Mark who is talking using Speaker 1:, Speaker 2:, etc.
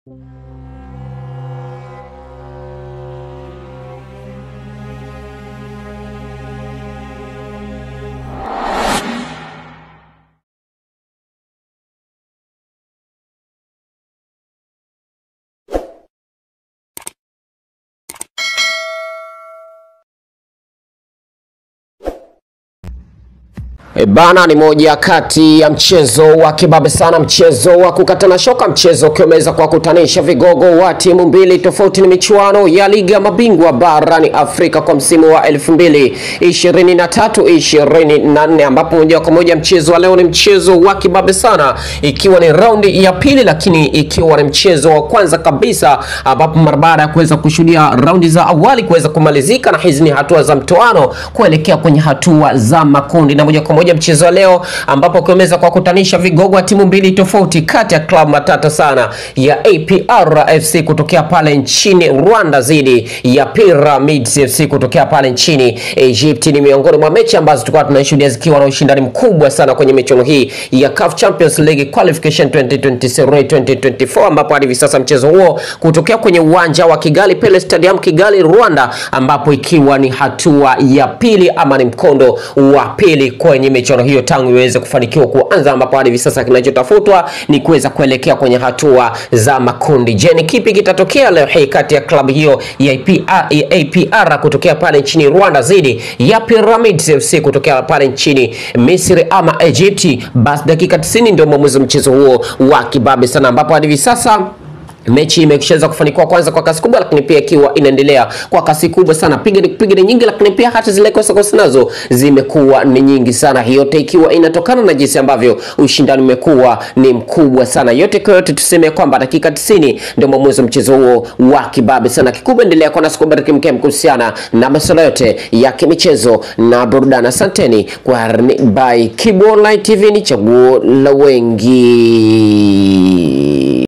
Speaker 1: E bana, ni moja kati ya mchezo wa kibabe sana, mchezo wa kukatana shoka, mchezo ukiwa umeweza kuwakutanisha vigogo wa timu mbili tofauti. Ni michuano ya ligi ya mabingwa barani Afrika kwa msimu wa 2023 24, ambapo moja kwa moja mchezo wa leo ni mchezo wa kibabe sana, ikiwa ni raundi ya pili, lakini ikiwa ni mchezo wa kwanza kabisa, ambapo mara baada ya kuweza kushuhudia raundi za awali kuweza kumalizika, na hizi ni hatua za mtoano kuelekea kwenye hatua za makundi, na moja kwa moja mchezo wa leo ambapo ukiweza kuwakutanisha vigogo wa timu mbili tofauti kati ya klabu matata sana ya APR FC kutokea pale nchini Rwanda dhidi ya Pyramids FC kutokea pale nchini Egypt. Ni miongoni mwa mechi ambazo tulikuwa tunashuhudia zikiwa na ushindani mkubwa sana kwenye michuano hii ya CAF Champions League Qualification 2023 2024, ambapo hadi hivi sasa mchezo huo kutokea kwenye uwanja wa Kigali Pele Stadium Kigali, Rwanda, ambapo ikiwa ni hatua ya pili ama ni mkondo wa pili kwenye michuano hiyo tangu iweze kufanikiwa kuanza, ambapo hadi hivi sasa kinachotafutwa ni kuweza kuelekea kwenye hatua za makundi. Je, ni kipi kitatokea leo hii kati ya klabu hiyo ya APR, ya APR kutokea pale nchini Rwanda dhidi ya Pyramids FC kutokea pale nchini Misri ama Egypti? Basi dakika 90 ndio mwamuzi wa mchezo huo wa kibabe sana, ambapo hadi hivi sasa mechi imeshaweza kufanikiwa kwanza kwa kasi kubwa, lakini pia ikiwa inaendelea kwa kasi kubwa sana, piga piga ni nyingi, lakini pia hata zile kosa kosa nazo zimekuwa ni nyingi sana, yote ikiwa inatokana na jinsi ambavyo ushindani umekuwa ni mkubwa sana. Yote kwa yote, tuseme kwamba dakika 90 ndio mwamuzi wa mchezo huo wa kibabe sana. Kikubwa endelea kwa nasi kubariki mkem kuhusiana na masuala yote ya kimichezo na burudani. Asanteni kwa by Kibu Online TV, ni chaguo la wengi.